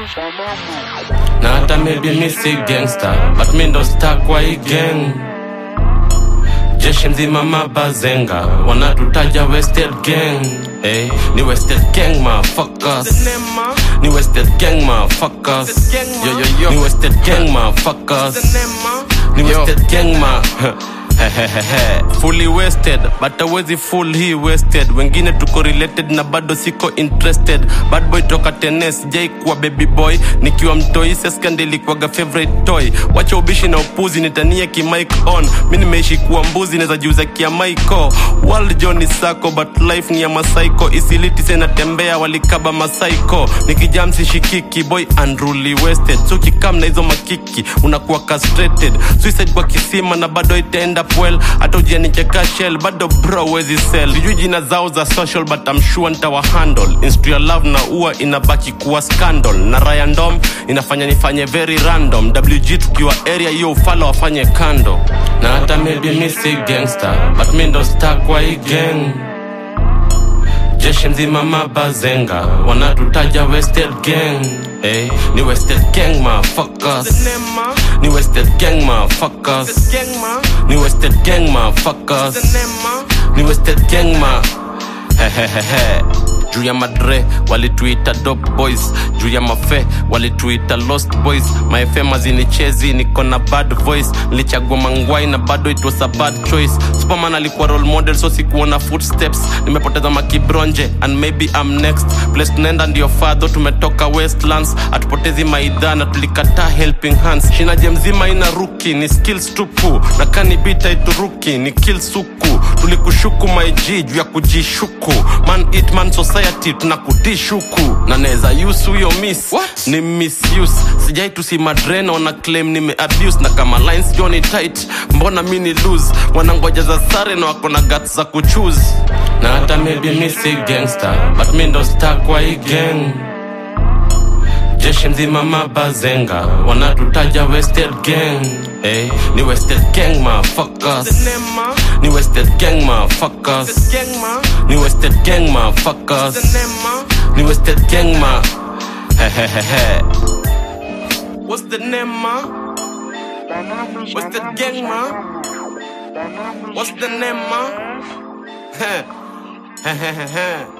na hata maybe mi si gangster but mi ndo star kwa hii gang jeshi mzima mabazenga wanatutaja wasted gang hey, ni wasted gang motherfuckers ni wasted gang motherfuckers yo yo yo ni wasted gang motherfuckers ni wasted gang ma fully wasted but awezi full hii wasted wengine tuko related na bado siko interested bad boy toka tenes jai kuwa baby boy nikiwa mtoi seskand ilikuwaga favorite toy wacha ubishi na upuzi nitanie kimike on mi nimeishi kuwa mbuzi naweza jiuza kia maiko world john sako but life ni ya masaiko isiliti senatembea walikaba masaiko nikijam sishikiki boy unruly wasted so kikam na hizo makiki unakuwa castrated suicide kwa kisima na bado itaenda well hata ujianicheka shell bado bro wezi sell sijui jina zao za social but I'm sure nitawa handle instru ya love na ua inabaki kuwa scandal na rayandom inafanya nifanye very random wg tukiwa area hiyo ufala wafanye kando na hata maybe mi si gangster but mi ndo star kwa hii gang jeshi mzima mabazenga wanatutaja wasted gang hey, ni wasted gang motherfuckers ni wasted gang motherfuckers ni wasted gang motherfuckers ni wasted gang ma hehehehe juu ya madre walituita dop boys juu ya mafe walituita lost boys maefe mazinichezi niko na bad voice nilichagua mangwai na bado it was a bad choice superman alikuwa role model so sikuona footsteps nimepoteza makibronje and maybe I'm next place tunaenda ndio fadho tumetoka westlands hatupotezi maidha na tulikataa helping hands shinaje mzima ina ruki ni skills tupu na kanibita ituruki ni kill suku tulikushuku maiji juu ya kujishuku man eat man society tunakudishuku na neza use huyo miss ni misuse sijai tusimadreno na claim nime abuse na kama lines joni tight mbona mi ni lose wanangoja za sare na wako na guts za kuchoose na hata maybe mi si gangster but mi ndo star kwa hii gang jeshi mzima mabazenga wanatutaja wasted gang hey, ni wasted gang motherfuckers ni wasted gang motherfuckers ni wasted gang motherfuckers ni wasted gang ma hehehehe What's the name, ma? What's the gang, ma? What's the name, ma? Hehehehe